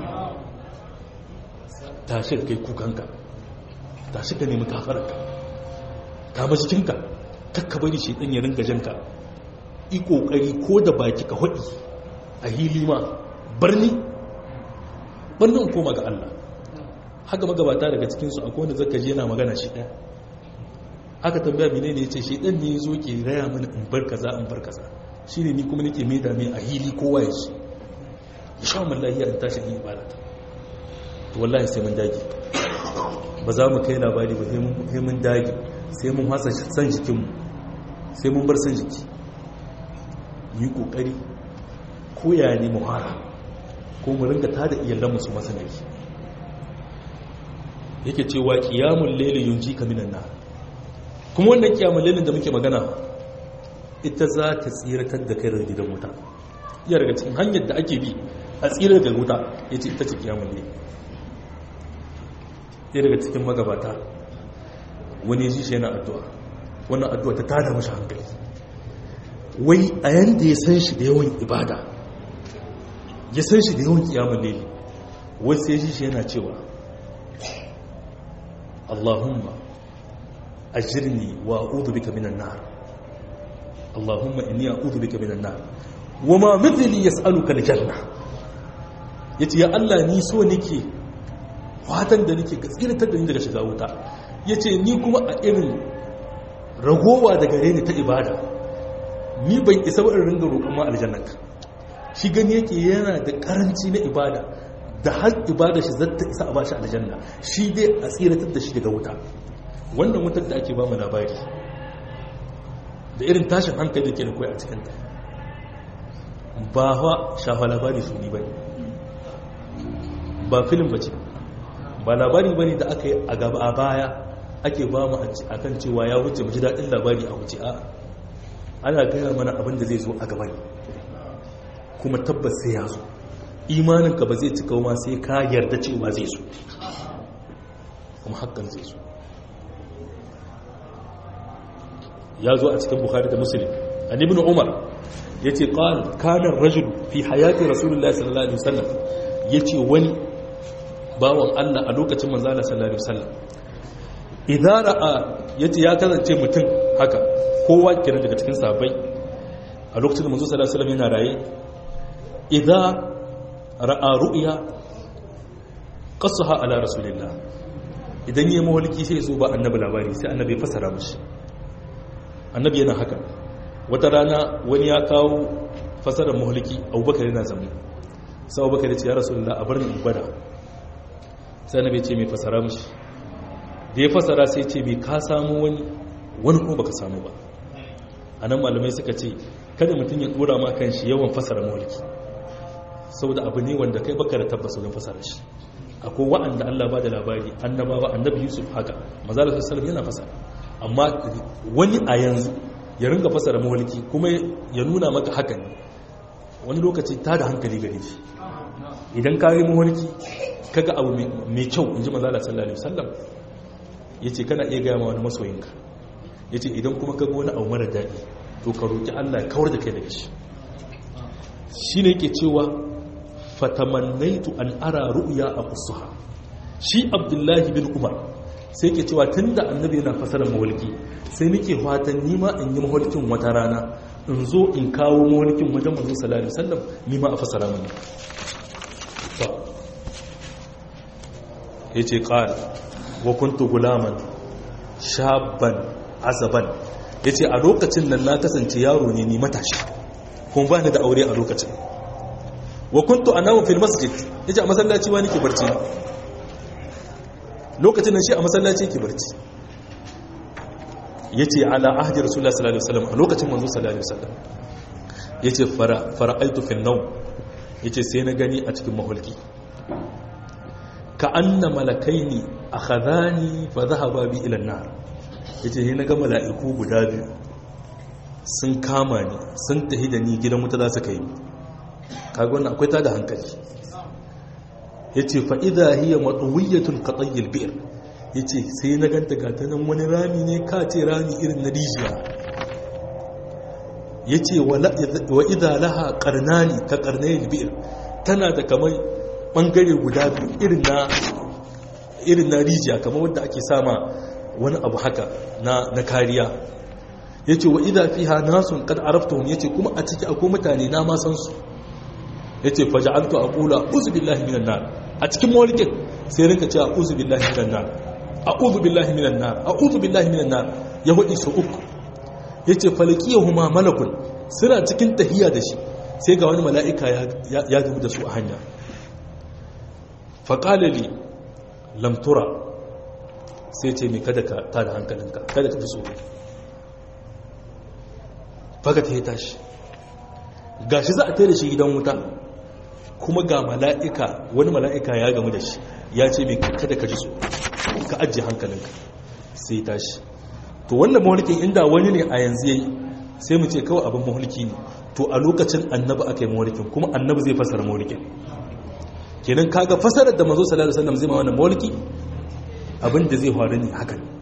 [SPEAKER 1] tashi kai kukanka tashi ka nemi kafararka kama jikinka kakka bari shi ɗan ya ringa janka yi ƙoƙari ko da baki ka haɗi a hili ma barni barni in koma ga Allah haka magabata daga cikinsu akwai wanda zaka je yana magana shi ɗaya aka tambaya mene ne ya ce shi ɗan ne ya zo ke raya mana in bar kaza in bar kaza shi ne ni kuma nake mai dame a hili kowa ya shi ya sha mallahi in tashi in ibada to wallahi sai mun dage ba za mu kai labari ba sai mun dage sai mun hasa san jikinmu sai mun bar san jiki yi kokari ko ya ne muhara ko mu ringa tada iyalanmu su masanari yake cewa qiyamul layli yunjika minan nar kuma wannan qiyamul laylin da muke magana ita za ta tsiratar da kai daga gidan wuta iya daga cikin hanyar da ake bi a tsirar da wuta yace ita ce qiyamul layli iya daga cikin magabata wani ji shi yana addu'a wannan addu'a ta tada mashi hankali wai a yanda ya san shi da yawan ibada ya san shi da yawan kiyamun lili wai sai ji shi yana cewa Allahumma ajirni wa a'udhu bika minan nar Allahumma inni a'udhu bika minan nar wa ma mithli yas'aluka al-janna yace ya Allah ni so nake fatan da nake gaskiratar da ni daga shiga wuta yace ni kuma a irin ragowa daga gare ni ta ibada ni ban isa ba in ringa roƙon ma aljannaka shi gani yake yana da karanci na ibada da har ibada shi zata isa a bashi aljanna shi dai a tsiratar da shi daga wuta wannan wutar da ake ba mu labari da irin tashin hankali da ke da koyi a cikinta ba fa shafa labari su ni ba ba filin ba ce ba labari ba ne da aka yi a gaba a baya ake ba mu a kan cewa ya wuce mu ji daɗin labari a wuce a ana gaya mana abin da zai zo a gaba ne kuma tabbas sai ya zo imaninka ba zai cika ma sai ka yarda cewa zai zo kuma hakan zai zo ya zo a cikin bukhari da muslim an ibn umar yace qal kana ar-rajul fi hayati rasulullahi sallallahu alaihi wasallam yace wani bawan Allah a lokacin manzo Allah sallallahu alaihi wasallam idan ra'a yace ya kasance mutum haka kowa kenan daga cikin sahabbai a lokacin da manzo sallallahu alaihi wasallam yana raye idan ra'a ru'ya qasaha ala rasulillah idan yayi mawliki sai zo ba annabi labari sai annabi ya fasara mishi annabi yana haka wata rana wani ya kawo fasarar mawliki abubakar yana zama sai abubakar ya ce ya rasulullah a bar ni gwada sai annabi ya ce mai fasara mishi da ya fasara sai ce mai ka samu wani wani kuma baka samu ba a nan malamai suka ce kada mutum ya dora ma kan shi yawan fasara mawliki saboda abu ne wanda kai baka da tabbas wajen fasara shi akwai wa'anda Allah ba da labari annabawa annabi Yusuf haka manzo Allah sallallahu yana fasara amma wani a yanzu ya ringa fasara mawliki kuma ya nuna maka haka ne wani lokaci ta da hankali gare shi idan ka yi mawliki kaga abu mai kyau inji manzo Allah sallallahu alaihi wasallam yace kana iya ga ma wani masoyinka yace idan kuma kaga wani abu mara daɗi to ka roki Allah ya kawar da kai daga shi shine yake cewa fatamannaitu an ara ru'ya a kusuha shi abdullahi bin umar sai ke cewa tun da annabi yana fasarar mawalki sai nake fatan nima in yi mawalkin wata rana in zo in kawo mawalkin wajen manzo sallallahu alaihi wasallam nima a fasara mani yace qala wa kuntu gulaman shabban azaban yace a lokacin nan na kasance yaro ne ni matashi kuma ba ni da aure a lokacin wa kuntu anamu fil masjid yace a masallaci wani ke barci lokacin nan shi a masallaci yake barci yace ala ahdi rasulullahi sallallahu alaihi wasallam a lokacin manzo sallallahu alaihi wasallam yace fara fara'aitu fil nawm yace sai na gani a cikin mahulki ka anna malakaini akhadhani fa dhahaba bi ila an-nar yace sai na ga mala'iku guda biyu sun kama ni sun tahi da ni gidan wuta za su kai ni kaga wannan akwai tada hankali yace fa idha hiya matwiyatun qatayyil bi'r yace sai na ganta gata nan wani rami ne ka ce rami irin na rijiya yace wa idha laha qarnani ka qarnayil bi'r tana da kamar bangare guda biyu irin na irin na rijiya kamar wanda ake sama wani abu haka na na kariya yace wa idha fiha nasun qad araftuhum yace kuma a ciki akwai mutane na ma san su ya ce faja'altu a ƙula uzu billahi minan nar a cikin mawalikin sai rinka ce a uzu billahi minan nar a uzu billahi minan nar a uzu billahi minan nar ya hudu su uku ya ce falaki ya huma malakun suna cikin tahiya da shi sai ga wani mala'ika ya gamu da su a hanya faƙalali lamtura sai ce mai kada ka ta da hankalinka kada ka fi tsoro faga ta yi tashi gashi za a tare shi gidan wuta kuma ga mala'ika wani mala'ika ya gamu da shi ya ce mai kada ka ji so ka ajiye hankalinka sai ya tashi to wannan mahulkin inda wani ne a yanzu yayi sai mu ce kawai abin mahulki ne to a lokacin annabi aka yi mahulkin kuma annabi zai fasara mahulkin kenan kaga fasarar da manzo sallallahu alaihi wasallam zai ma wannan mahulki abin da zai faru ne haka ne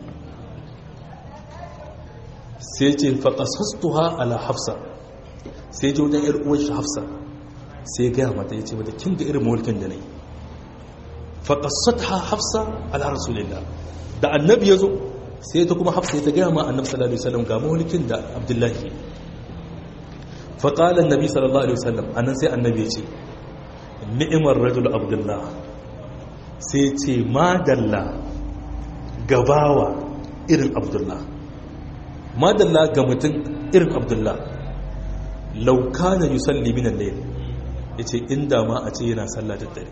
[SPEAKER 1] sai ce faqasastuha ala hafsa sai je wajen yar uwar shi hafsa sai ya gaya mata yace mata kin ga irin mahulkin da nayi faqasatha hafsa ala rasulillah da annabi yazo sai ta kuma hafsa ta gaya ma annabi sallallahu alaihi wasallam ga mahulkin da abdullahi faƙalar nabi sallallahu alaihi wasallam annan sai annabi ce ni'imar rajul abdullah sai ce madalla gabawa irin abdullah madalla ga mutum irin abdullah lauka na yusalli minan layl ya ce inda ma a ce yana sallah da dare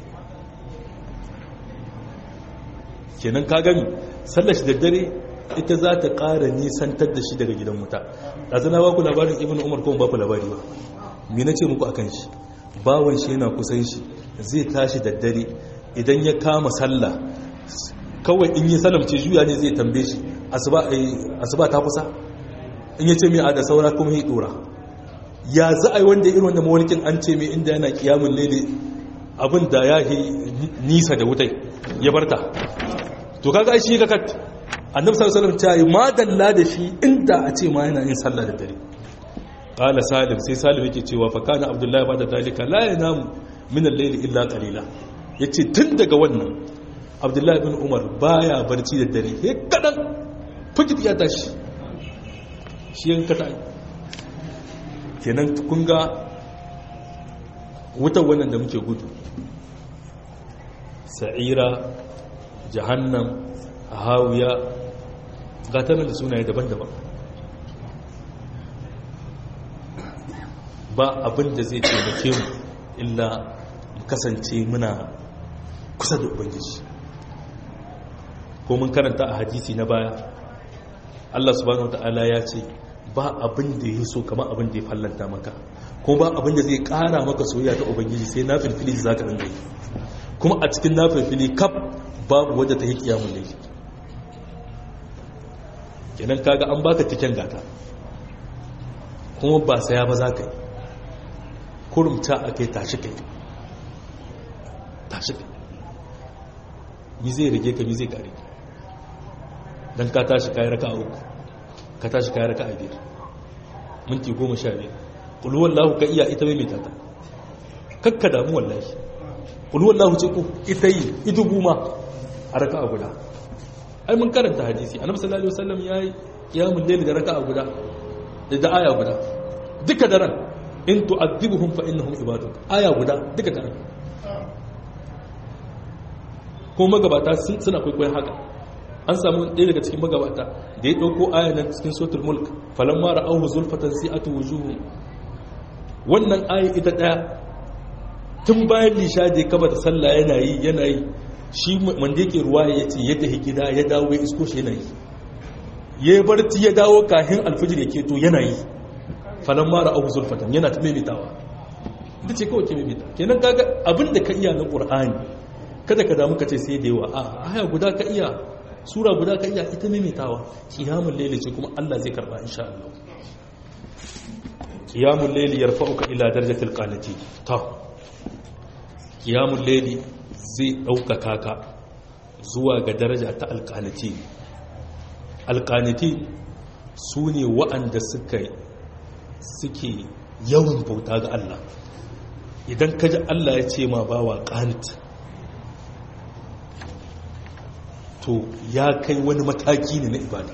[SPEAKER 1] kenan ka gani sallar shi da dare ita za ta ƙara nisantar da shi daga gidan wuta ɗazana ba ku labarin ibn umar kuma ba ku labari ba me na ce muku a kan shi bawan shi yana kusan shi zai tashi da dare idan ya kama sallah kawai in yi salamce juya ne zai tambaye shi asuba ta kusa in ya ce mai a da saura kuma yi ɗora ya za a yi wanda irin wanda mawalikin an ce mai inda yana kiyamun lele abin da ya yi nisa da wutai ya barta to kaga shi ka kat annabi sallallahu alaihi wasallam ta yi madalla da shi inda a ce ma yana yin sallah da dare qala salim sai salim yake cewa fa kana abdullahi ba da dalika la yanamu min al-layl illa qalila yace tun daga wannan abdullahi ibn umar baya barci da dare he kadan fujit ya tashi shi yan kada kenan kun ga wutar wannan da muke gudu sa'ira jahannam hawiya gatanar da sunaye daban-daban ba abin da zai taimake mu illa mu kasance muna kusa da ubangiji ko mun karanta a hadisi na baya Allah subhanahu wata'ala ya ce ba abin da ya so kama abin da ya fallanta maka ko ba abin da zai kara maka soyayya ta ubangiji sai na filfili za ka ringa yi kuma a cikin na filfili kaf babu wadda ta yi kiyamun laifi kenan kaga an baka cikin gata kuma ba saya ba za ka yi kurumta a kai tashi kai tashi kai mi zai rage ka mi zai kare don ka tashi kayi raka a uku ka tashi kayi raka a biyar minti goma sha biyar ƙuluwar lahu ka iya ita mai tata kakka damu wallahi ƙuluwar lahu ce ku ita yi idu guma a raka a guda ai mun karanta hadisi annabi sallallahu alaihi wasallam yayi qiyamul layl da raka'a guda da aya guda duka daren in tu'adhibuhum fa innahum ibaduk aya guda duka daren ko magabata suna kwaikwayon haka an samu ɗaya daga cikin magabata da ya ɗauko aya na cikin sotul mulk falamma ra'ahu zulfatan si'atu wujuhum wannan aya ita ɗaya tun bayan lisha da ya kaba da sallah yana yi yana yi shi wanda yake ruwa ya ce ya tafi gida ya dawo ya isko shi yana yi ya yi barci ya dawo kahin alfijir ya keto yana yi falon mara abu zulfatan yana ta maimaitawa ita ce kawai ke maimaita kenan kaga abin da ka iya na ƙur'ani kada ka damu ka ce sai da yawa a aya guda ka iya sura guda ka iya ita maimaitawa kiyamun laili ce kuma allah zai karba insha allah kiyamun laili yarfa'uka ila darajatil qanati ta kiyamun laili zai ɗaukaka ka zuwa ga daraja ta alƙaniti alƙaniti su ne wa'anda suke yawan bauta ga Allah idan ka ji Allah ya ce ma bawa ƙanit to ya kai wani mataki ne na ibada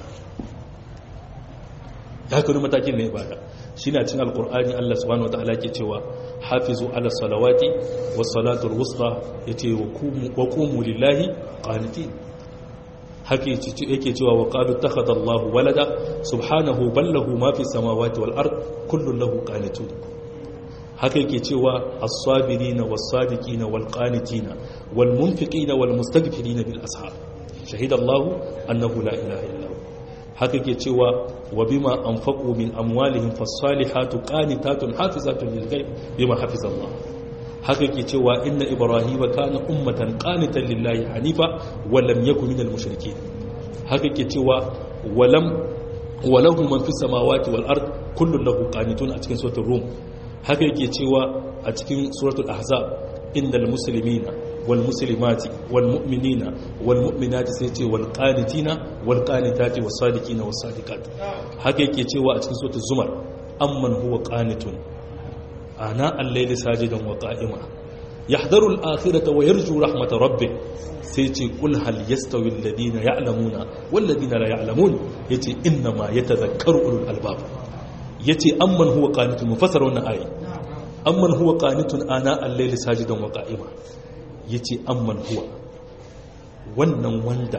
[SPEAKER 1] ya kai wani mataki ne na ibada shi na cin alƙur'ani Allah subhanahu wa ta'ala ke cewa hafizu ala salawati wa salatul wusta yace wa qumu lillahi qanitin haka yake cewa wa qalu takhadha Allahu walada subhanahu ballahu ma fi samawati wal ard kullun lahu qanitun haka yake cewa as-sabirina was-sadiqina wal-qanitina wal-munfiqina wal-mustaghfirina bil ashab shahida Allahu annahu la ilaha illa haka ke cewa wa bima anfaqu min amwalihim fas-salihatu qanitatun hafizatun lil ghaib bima hafiza Allah haka yake cewa inna ibrahima kana ummatan qanitan lillahi hanifa wa lam yakun minal mushrikeen haka yake cewa walam walahu man fis samawati wal ard kullun lahu qanitun a cikin suratul rum haka yake cewa a cikin suratul ahzab innal muslimina wal muslimati wal mu'minina wal mu'minati sai ce wal qanitina wal qanitati was sadiqina was sadiqat haka yake cewa a cikin suratul zumar amman huwa qanitun ana al-layli sajidan wa qa'ima yahdharu al-akhirata wa yarju rahmata rabbih sai ce kul hal yastawi alladhina ya'lamuna wal ladina la ya'lamun yace inna ma yatadhakkaru ulul albab yace amman huwa qanitun mufassara wannan ayi amman huwa qanitun ana al-layli sajidan wa qa'ima yace amman huwa wannan wanda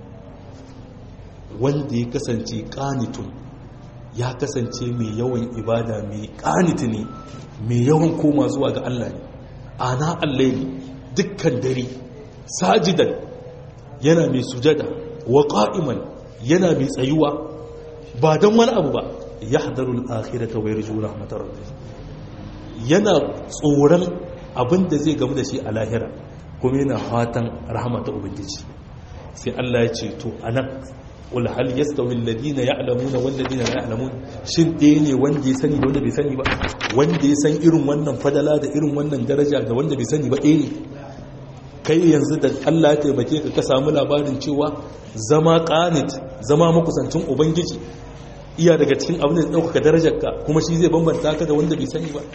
[SPEAKER 1] wanda ya kasance qanitun ya kasance mai yawan ibada mai qanit ne mai yawan koma zuwa ga Allah ne ana al-layli dukkan dare sajidan yana mai sujada wa qa'iman yana mai tsayuwa ba don wani abu ba yahdharul akhirata wa yarju rahmatar rabbih yana tsoron abin da zai gamu da shi a lahira kuma yana fatan rahmatar ubangiji sai Allah ya ce to anan qul hal yastawi alladhina ya'lamuna wal ladina la ya'lamun shin ɗaya ne wanda ya sani da wanda bai sani ba wanda ya san irin wannan fadala da irin wannan daraja da wanda bai sani ba ɗaya ne kai yanzu da Allah ya taimake ka ka samu labarin cewa zama qanit zama makusancin ubangiji iya daga cikin abin da ya ɗaukaka darajarka kuma shi zai bambanta ka da wanda bai sani ba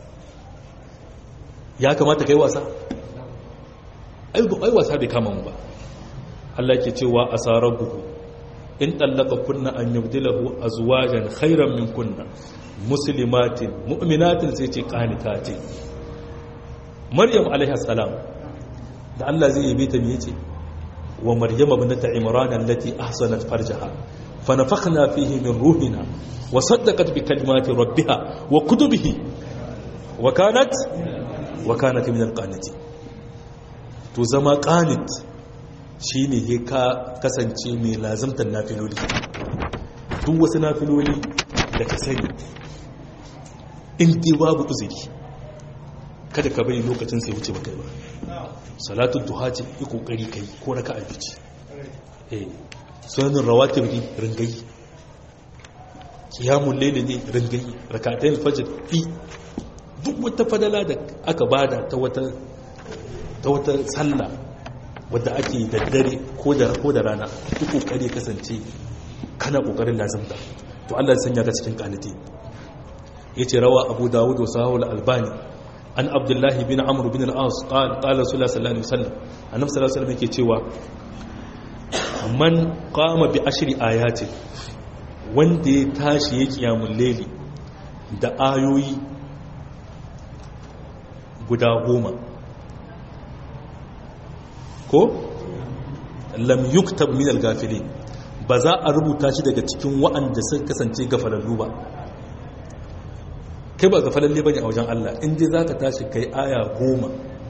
[SPEAKER 1] ya kamata kai wasa ai wasa bai kama mu ba Allah ke cewa asarabuhu in tallaka kunna an yubdilahu azwajan khairan min kunna muslimatin mu'minatin sai ce qanitatin maryam alaiha salam da Allah zai yabe ta me yace wa maryam ibnata imran allati ahsanat farjaha fa nafakhna fihi min ruhina wa saddaqat bi kalimati rabbiha wa kutubihi wa kanat wa kanat min alqanitin to zama qanit shine he ka kasance mai lazimtar nafiloli duk wasu nafiloli da ka sani in dai babu uzuri kada ka bari lokacin sai wuce baka yi ba salatun duha ce yi kokari kai ko raka a bici eh sunanin rawatib ne ringayi kiyamun laili ne ringayi rakatayin fajr fi duk wata fadala da aka bada ta wata ta wata sallah wadda ake da dare ko da ko da rana duk kokari kasance kana kokarin lazimta to Allah ya sanya ka cikin kaniti yace rawa Abu Dawud wa Sahih al-Albani an abdullahi bin amur bin al'as ƙala sula sallallahu alaihi wasallam annab sallallahu alaihi wasallam yake cewa man kama bi ashiri ayatin wanda ya tashi ya kiyamun leli da ayoyi guda goma ko lam yuktab min al-gafilin ba za a rubuta shi daga cikin wa'anda sun kasance gafalallu ba kai ba gafalalle bane a wajen Allah in dai zaka tashi kai aya goma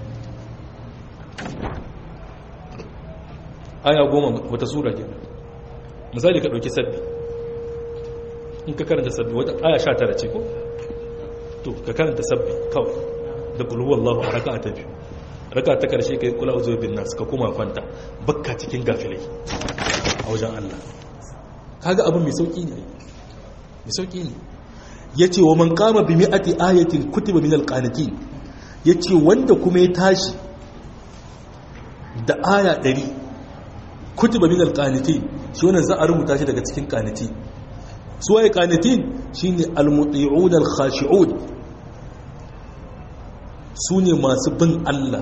[SPEAKER 1] aya goma wata sura ke misali ka dauki sabbi in ka karanta sabbi wata aya 19 ce ko to ka karanta sabbi kawai da qul huwallahu a raka'a ta biyu raka'a ta karshe kai kula uzu bin nas ka kuma kwanta bakka cikin gafilai a wajen Allah kaga abin mai sauki ne mai sauki ne ya ce wa man kama bi mi'ati ayatin kutiba min alqanitin ya ce wanda kuma ya tashi da aya ɗari kutiba min alqanitin shi wannan za a rubuta shi daga cikin qaniti su waye qanitin shine almuti'un alkhashi'un su ne masu bin Allah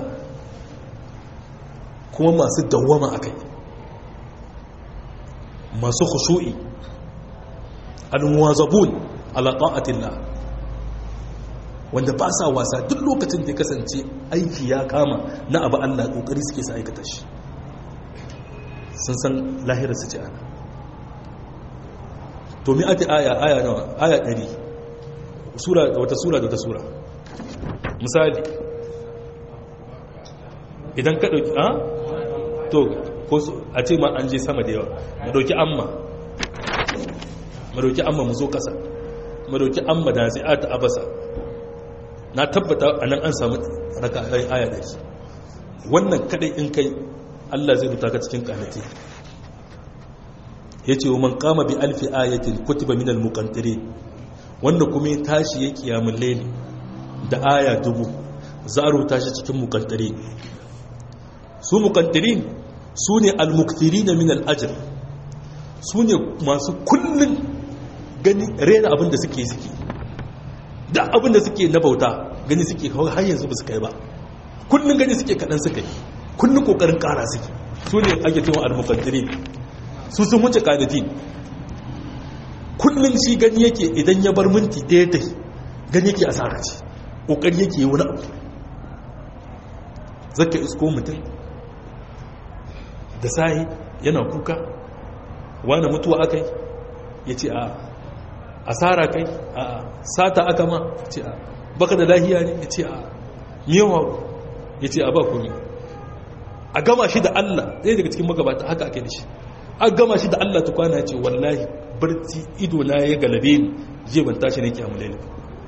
[SPEAKER 1] kuma masu dawwama akai masu khushu'i almuwazabun ala ta'atillah wanda ba sa wasa duk lokacin da ya kasance aiki ya kama na abu Allah kokari suke sa aikata shi sun san lahirar su ce ana to mi ati aya aya nawa aya 100 sura wata sura da wata sura misali idan ka dauki a to ko a ce ma an je sama da yawa mu dauki amma mu dauki amma mu zo kasa madauki an madazi'at abasa na tabbata a nan an samu raka aya da shi wannan kadai in kai Allah zai rubuta ka cikin kanati yace wa man qama bi alfi ayatin kutiba min al muqantirin wanda kuma ya tashi ya kiyamul layli da aya dubu za a rubuta shi cikin muqantirin su muqantirin su ne al muktirina min al ajr su ne masu kullun gani rena abin da suke suke da abin da suke na bauta gani suke har yanzu ba su kai ba kullun gani suke kadan suka yi kullun kokarin kara suke su ne ake cewa al muqantirin su sun wuce kanatin kullum shi gani yake idan ya bar minti ɗaya ta gani yake asara ce ƙoƙari yake yi wani abu zaka isko mutum da sahi yana kuka wani mutuwa aka yi ya ce a asara kai a sata aka ma ya ce a baka da lahiya ne ya ce a miyawa ya ce a ba kuri a gama shi da allah ɗaya daga cikin magabata haka ake da shi a gama shi da Allah tukwana ce wallahi barci ido na ya galabe ni je ban tashi ne kiyamu laili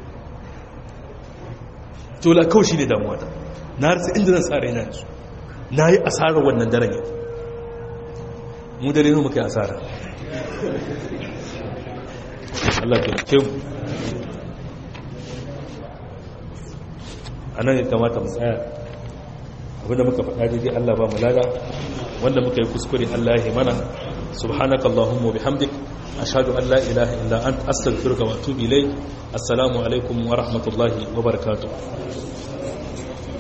[SPEAKER 1] to la kawai shine damuwa ta na rasa inda zan tsara yana yanzu na yi asarar wannan daren yau mu dare ne muka yi asara Allah ta ke mu a nan ya kamata mu tsaya abinda muka faɗa daidai Allah ba mu lada wanda muka yi kuskure Allah ya mana subhanaka allahumma bihamdik ashhadu an la ilaha illa anta astaghfiruka wa atubu ilayk assalamu alaikum wa rahmatullahi wa barakatuh